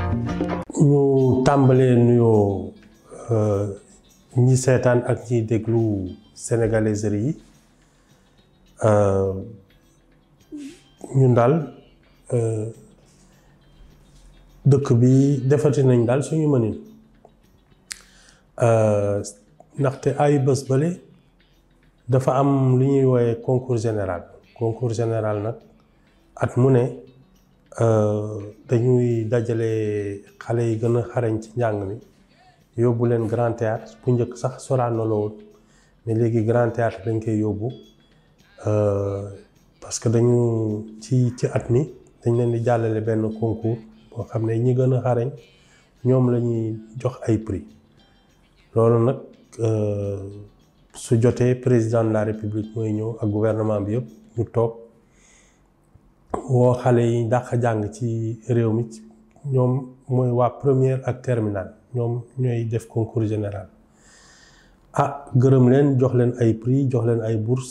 ñu tàmbalee nuyoo ñi seetaan ak ñiy déglu sénégalaiserie yi ñun daal dëkk bi defati nañ daal suñu mënin ndaxte ay bés bale dafa am lu ñuy wooye concours général concours général nag at mu ne dañuy dajale xale yi gën a xarañ ci njàng mi yóbbu leen grand théâtre bu njëkk sax Sorano la woon mais léegi grand théâtre dañ koy yóbbu parce que dañu ci ci at mi dañ leen di jàllale benn concours boo xam ne ñi gën a xarañ ñoom la ñuy jox ay prix loolu nag su jotee président de la république mooy ñëw ak gouvernement bi yëpp ñu toog woo xale yi dàq jàng ci réew mi ñoom mooy waa première ak terminale ñoom ñooy def concours général ah gërëm leen jox leen ay prix jox leen ay bourse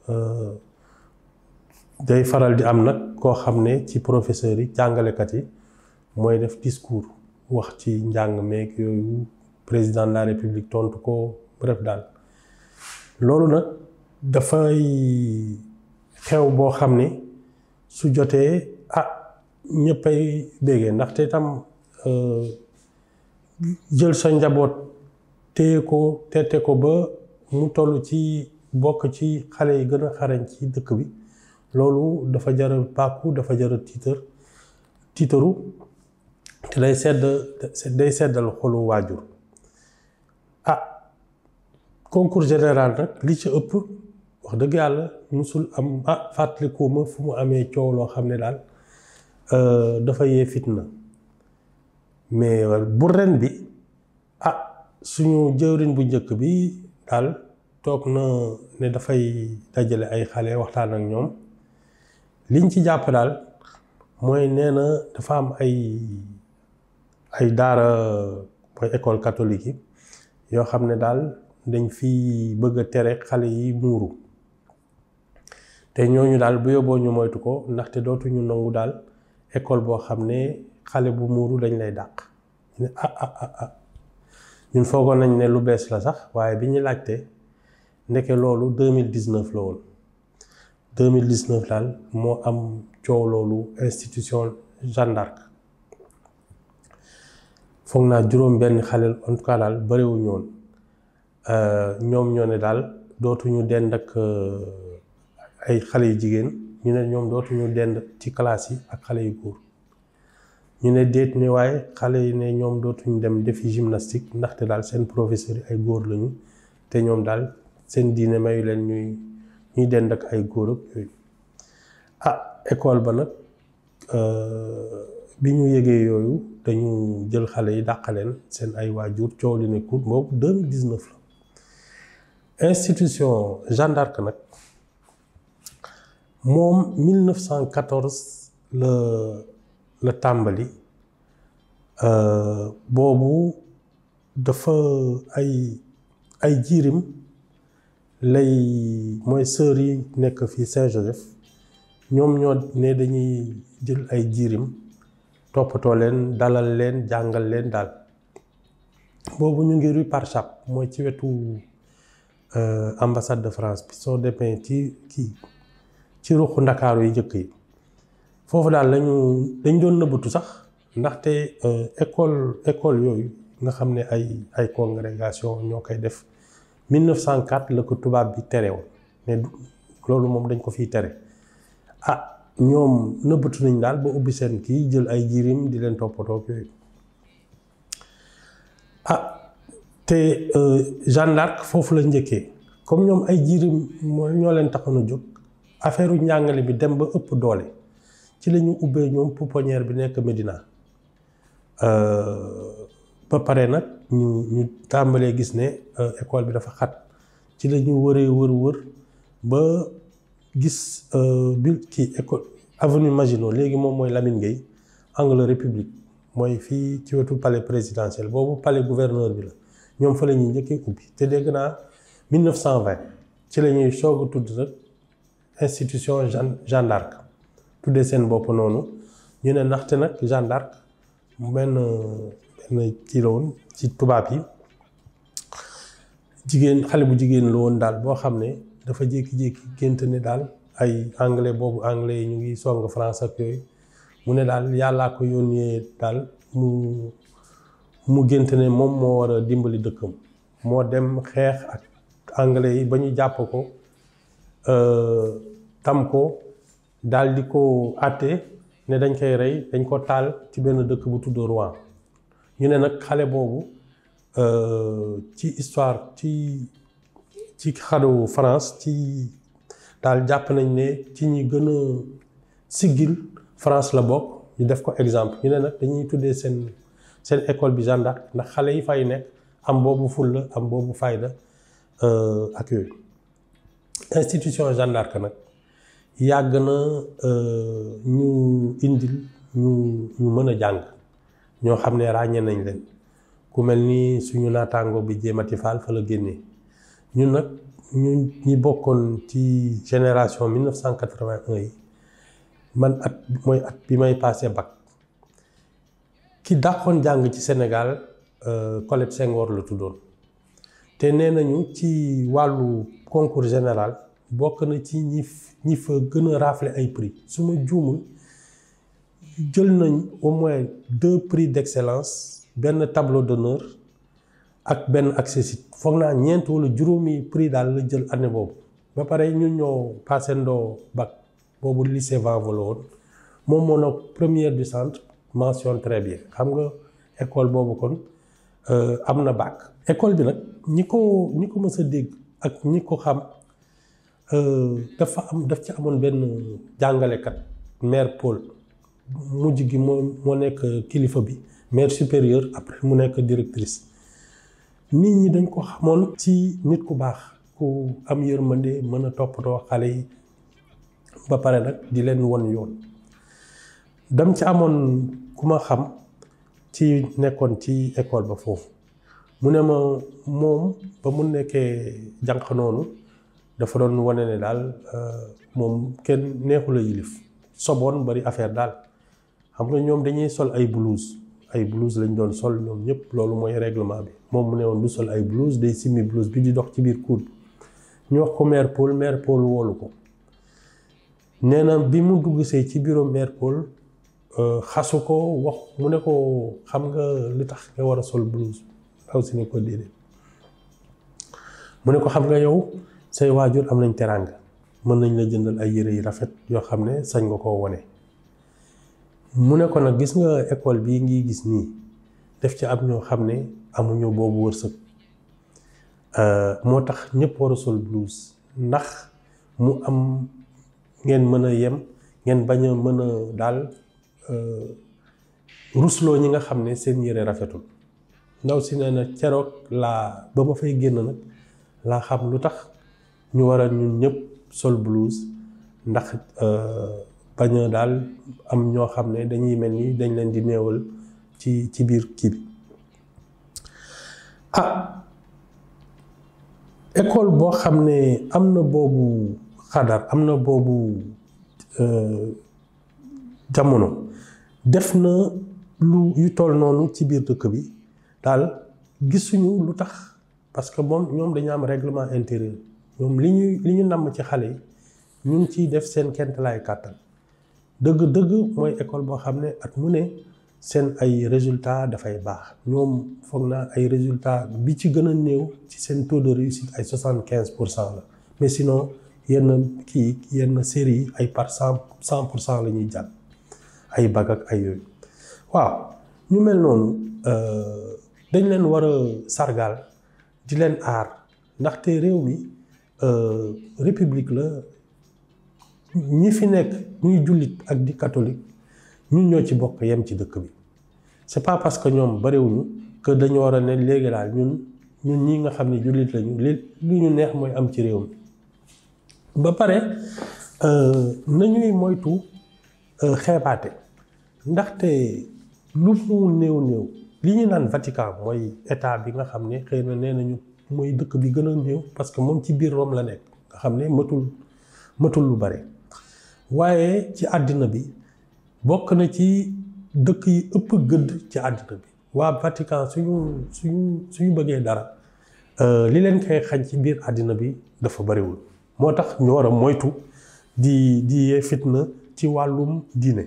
day faral di am nag koo xam ne ci professeurs yi jàngalekat yi mooy def discours wax ci njàng meeg yooyu président de la république tontu ko bref daal loolu nag dafay xew boo xam ne su jotee ah ñëppay béggee ndaxte tam jël sa njaboot téye ko tete ko ba mu toll ci bokk ci xale yi gën a xarañ ci dëkk bi loolu dafa jara bàkku dafa jara tiitar tiitaru te day sedd day seddal xolu waajur ah concours général nag li ci ëpp wax dëgg yàlla musul am ah fàttalikuuma fu mu amee coow loo xam ne daal dafa yee fitna mais bu ren bi ah suñu jëwriñ bu njëkk bi daal toog na ne dafay dajale ay xale waxtaan ak ñoom liñ ci jàpp daal mooy nee na dafa am ay ay daara mooy école catholique yi yoo xam ne daal dañ fi bëgg a tere xale yi muuru te ñooñu daal bu yóbboo ñu moytu ko ndaxte dootuñu nangu daal école boo xam ne xale bu muuru dañ lay dàq ñu ne ah ah ah ah ñun foogoon nañ ne lu bees la sax waaye bi ñu laajte ndeke loolu deux mille dix neuf la woon deux mille dix neuf daal moo am coow loolu institution Jeanne d'Arc foog naa juróom benn xale en tout cas daal bëriwuñu woon ñoom ñoo ne daal dootuñu dend ak ay xale yu jigéen ñu ne ñoom dootuñu dend ci classe yi ak xale yu góor ñu ne déet ne waaye xale yi ne ñoom dootuñu dem defi gymnastique ndaxte daal seen professeur yi ay góor lañu te ñoom daal seen diine mayu leen ñuy ñuy dend ak ay góor ak yooyu ah école ba nag bi ñu yëgee yooyu dañu jël xale yi dàqaleen seen ay waajur coow li ne cour boobu 2019 la institution Jeanne d'Arc nag moom 1914 la la tàmbali boobu dafa ay ay jiirim lay mooy sœurs yi nekk fii Saint-Joseph ñoom ñoo ne dañuy jël ay jiirim toppatoo leen dalal leen jàngal leen daal boobu ñu ngi rue Parchap mooy ci wetu ambassade de France bi soo demee ci kii ci ruqu ndakaaru yi njëkk yi foofu daal lañu dañ doon nëbbatu sax ndaxte école école yooyu nga xam ne ay ay congrégation ñoo koy def 1904 la ko tubaab bi tere woon ne loolu moom dañ ko fiy tere ah ñoom nëbbatu nañ daal ba ubbi seen kii jël ay jirim di leen toppatoo yooyu ah te Jeanne d'Arc foofu la njëkkee comme ñoom ay jirim moo ñoo leen taxoon a jóg affaire u njàngale bi dem ba ëpp doole ci la ñu ubbee ñoom pouponnière bi nekk Médina ba pare nag ñu ñu tàmbalee gis ne école bi dafa xat ci la ñu wëree wër wër ba gis bi kii école avenue Maginot léegi moom mooy Lamine Gueye angle République mooy fii ci wetu palais présidentiel boobu palais gouverneur bi la ñoom fa la ñuy njëkkee ubbi te dégg naa 1920 ci la ñuy soog a tudd nag institution Jeanne Jeanne d'Arc tuddee seen bopp noonu ñu ne ndaxte nag Jeanne d'Arc benn benn kii la woon ci tubaab yi jigéen xale bu jigéen la woon daal boo xam ne dafa jékki-jékki gént ne daal ay anglais boobu anglais yi ñu ngi song France ak yooyu mu ne daal yàllaa ko yónnee daal mu mu gént ne moom moo war a dimbali dëkkam moo dem xeex ak anglais yi ba ñu jàpp ko tam ko daal di ko àtte ne dañ koy rey dañ ko taal ci benn dëkk bu tudd Rouen ñu ne nag xale boobu ci histoire ci ci xaru France ci daal jàpp nañ ne ci ñi gën a siggil France la bokk ñu def ko exemple ñu ne nag dañuy tuddee seen seen école bi Jeanne d'Arc ndax xale yi fay nekk am boobu fulla am boobu fayda ak yooyu institution Jeanne d'Arc nag yàgg na ñu indil ñu ñu mën a jàng ñoo xam ne ràññee nañ leen ku mel ni suñu naataango bi jéemati Fall fa la génnee ñun nag ñu ñi bokkoon ci génération 1981 yi man at mooy at bi may passé bac ki dàqoon jàng ci Sénégal Colette Senghor la tuddoon te nee nañu ci wàllu concours général bokk na ci ñi ñi fa gën a rafle ay prix su ma juumul jël nañ au moins deux prix d'excellence benn tableau d'honneur ak benn accessit foog naa ñeent wala juróomi prix daal la jël année boobu ba pare ñun ñoo passé ndoo bac boobu lycée Vanvo la woon moom moo nag première du centre mention très bien xam nga école boobu kon am na bac école bi nag ñi ko ñi ko mës a dégg ak ñi ko xam dafa am daf ci amoon benn jàngalekat mère Paul mujj gi moo moo nekk kilifa bi mère supérieure après mu nekk directrice nit ñi dañ ko xamoon ci nit ku baax ku am yërmande mën a toppatoo xale yi ba pare nag di leen won yoon dam ci amoon ku ma xam ci nekkoon ci école ba foofu mu ne ma moom ba mu nekkee jànq noonu dafa doon wane ne daal moom kenn neexula yilif soboon bari affaire daal xam nga ñoom dañuy sol ay blouse ay blouse lañ doon sol ñoom ñëpp loolu mooy règlement bi moom mu ne woon du sol ay blouse day simmi blouse bi di dox ci biir cour bi ñu wax ko mère Paul mère Paul woolu ko nee na bi mu dugg see ci bureau mère Paul xasu ko wax mu ne ko xam nga li tax nga war a sol blouse aw si ne ko déedéet mu ne ko xam nga yow say waajur am nañ teraanga mën nañ la jëndal ay yére yu rafet yoo xam ne sañ nga koo wone mu ne ko nag gis nga école bii ngi gis nii def ci am ñoo xam ne amuñu boobu wërsëg moo tax ñëpp war a sol blouse ndax mu am ngeen mën a yem ngeen bañ a mën a daal rusloo ñi nga xam ne seen yére rafetul ndaw si nee na ceroog laa ba ma fay génn nag laa xam lu tax ñu war a ñun ñëpp sol blouse ndax bañ a daal am ñoo xam ne dañuy mel ni dañ leen di néewal ci ci biir kii bi ah école boo xam ne am na boobu xadar am na boobu jamono def na lu yu toll noonu ci biir dëkk bi daal gisuñu lu tax parce que moom ñoom dañu am règlement intérieur ñoom li ñuy li ñu namm ci xale yi ñu ngi ciy def seen kentalaay kàttan dëgg-dëgg mooy école boo xam ne at mu ne seen ay résultats dafay baax ñoom foog naa ay résultats bi ci gën a néew ci seen taux de réussite ay soixante quinze pour cent la mais sinon yenn kii yenn série yi ay par cent cent pour cent la ñuy jàll ay bag ak ay yooyu waaw ñu mel noonu dañ leen war a sargal di leen aar ndaxte réew mi république la ñi fi nekk ñuy jullit ak di catholique ñun ñoo ci bokk yem ci dëkk bi c'est pas parce que ñoom bariwuñu que dañu war a ne léegi daal ñun ñun ñi nga xam ne jullit lañu li li ñu neex mooy am ci réew mi ba pare nañuy moytu xeebaate ndaxte lu mu néew néew li ñu naan Vatican mooy état bi nga xam ne xëy na nee nañu mooy dëkk bi gën a néew parce que moom ci biir Rome la nekk nga xam ne matul matul lu bare waaye ci àddina bi bokk na ci dëkk yi ëpp gëdd ci àddina bi waa Vatican suñu suñu suñu bëggee dara li leen koy xañ ci biir àddina bi dafa bariwul moo tax ñu war a moytu di di yee fitna ci wàllum diine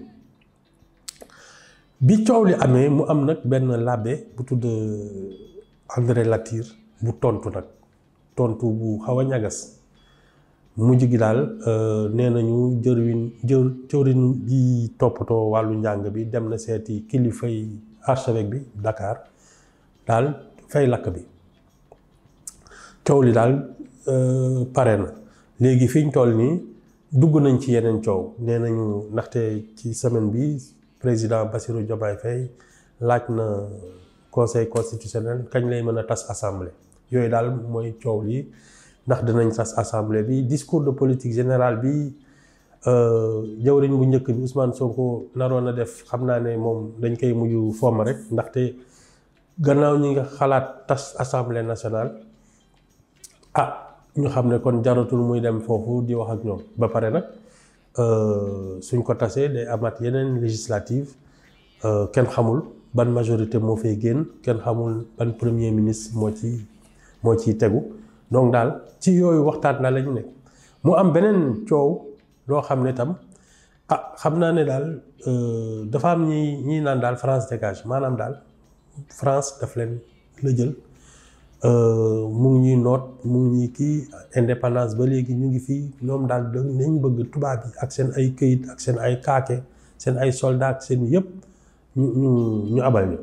bi coow li amee mu am nag benn labbe bu tudd André Latyr bu tontu nag tontu bu xaw a ñagas mujj gi daal nee nañu jëriñ jër jëriñ ji toppatoo wàllu njàng bi dem na seeti kilifay archevêque bi Dakar daal fay lakk bi coow li daal pare na léegi fi ñu toll nii dugg nañ ci yeneen coow nee nañu ndaxte ci semaine bi président Bassirou Diomaye Faye laaj na conseil constitutionnel kañ lay mën a tas assemblée yooyu daal mooy coow li ndax dinañ tas assemblée bi discours de politique générale bi jawriñ bu njëkk bi Ousmane Sonko naroon a def xam naa ne moom dañ koy mujj fomm rek ndaxte gannaaw ñi nga xalaat tas assemblée nationale ah ñu xam ne kon jaratul muy dem foofu di wax ak ñoom ba pare nag suñ ko tasee day amaat yeneen législative kenn xamul ban majorité moo fay génn kenn xamul ban premier ministre moo ci moo ciy tegu donc daal ci yooyu waxtaan na la ñu nekk mu am beneen coow loo xam ne tam ah xam naa ne daal dafa am ñi ñi naan daal France dégage maanaam daal France daf leen la jël mu ngi ñuy noot mu ngi ñuy kii indépendance ba léegi ñu ngi fii ñoom daal dañ bëgg tubaab yi ak seen ay këyit ak seen ay kaake seen ay soldat ak seen yëpp ñu ñu ñu abal ñu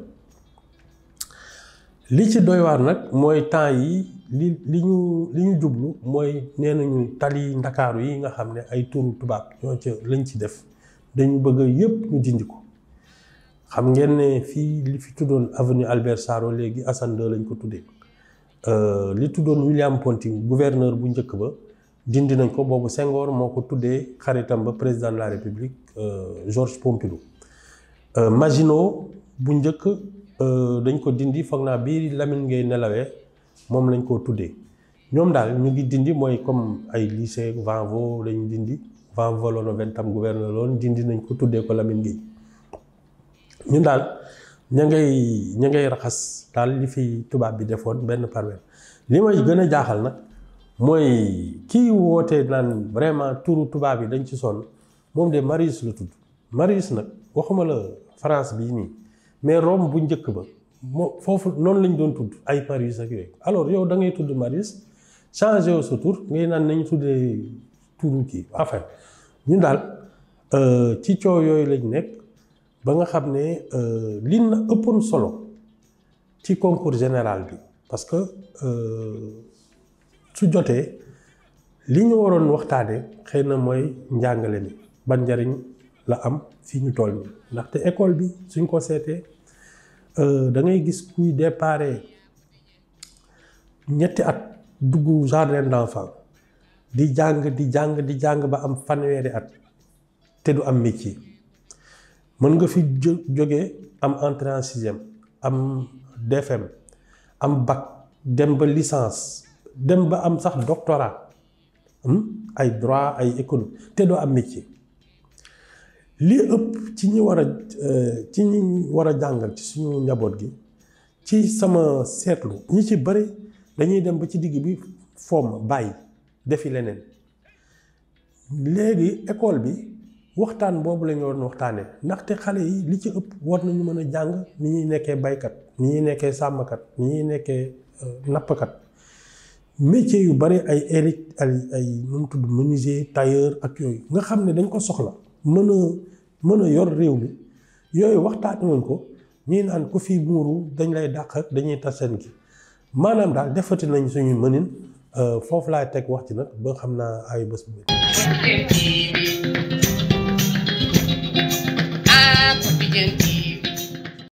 li ci doy waar nag mooy temps yi li li ñu li ñu jublu mooy nee nañu tali ndakaaru yi nga xam ne ay turu tubaab ñoo ca lañ ci def dañu bëgg yëpp ñu dindi ko xam ngeen ne fii li fi tuddoon avenue Albert Sarraut léegi Assane II lañ ko tuddee li tuddoon William Ponty gouverneur bu njëkk ba dindi nañ ko boobu Senghor moo ko tuddee xaritam ba président de la République Georges Pompidou Maginot bu njëkk dañ ko dindi foog naa bii Lamine Gueye nelawee moom lañ koo tuddee ñoom daal ñu ngi dindi mooy comme ay lycée Vanvo lañ dindi Vanvo lono ventam gouverneur loon dindi nañ ko tuddee ko Lamine Gueye ñun daal ña ngay ña ngay raxas daal li fi tubaab bi defoon benn par benn li may gën a jaaxal nag mooy kii woote naan vraiment turu tubaab yi dañ ci sonn moom de Marius la tudd Marius nag waxuma la France bii nii mais Rome bu njëkk ba moo foofu noonu lañ doon tudd ay Marius ak yooyu alors yow da ngay tudd Marius changé wu sa tur ngay naan nañu tuddee turu kii enfin ñun daal ci coow yooyu lañ nekk ba nga xam ne li na ëppoon solo ci concours général bi parce que su jotee li ñu waroon waxtaane xëy na mooy njàngale mi ban njariñ la am fii ñu toll nii ndaxte école bi suñ ko seetee da ngay gis kuy déparé ñetti at dugg jardin d'enfant di jàng di jàng di jàng ba am fanweeri at te du am métier mën nga fi jógee am entrée en sixième am DFM am bac dem ba licence dem ba am sax doctorat ay droit ay économie te doo am métier li ëpp ci ñi war a ci ñi war a jàngal ci suñu njaboot gi ci sama seetlu ñi ci bëri dañuy dem ba ci digg bi fomm bàyyi defi leneen léegi école bi waxtaan boobu la ñu waroon waxtaanee ndaxte xale yi li ci ëpp war nañu mën a jàng ni ñuy nekkee baykat ni ñuy nekkee sàmmkat ni ñuy nekkee nappkat métier yu bari ay élite ay ay nu mu tudd menuisier tailleur ak yooyu nga xam ne dañ ko soxla mën a mën a yor réew mi yooyu waxtaan woon ko ñii naan ku fi muuru dañ lay dàq ak dañuy tas seen gi maanaam daal defati nañ suñu mënin foofu laay teg wax ci nag ba xam naa ay bés bu Ah, Papi Gentil.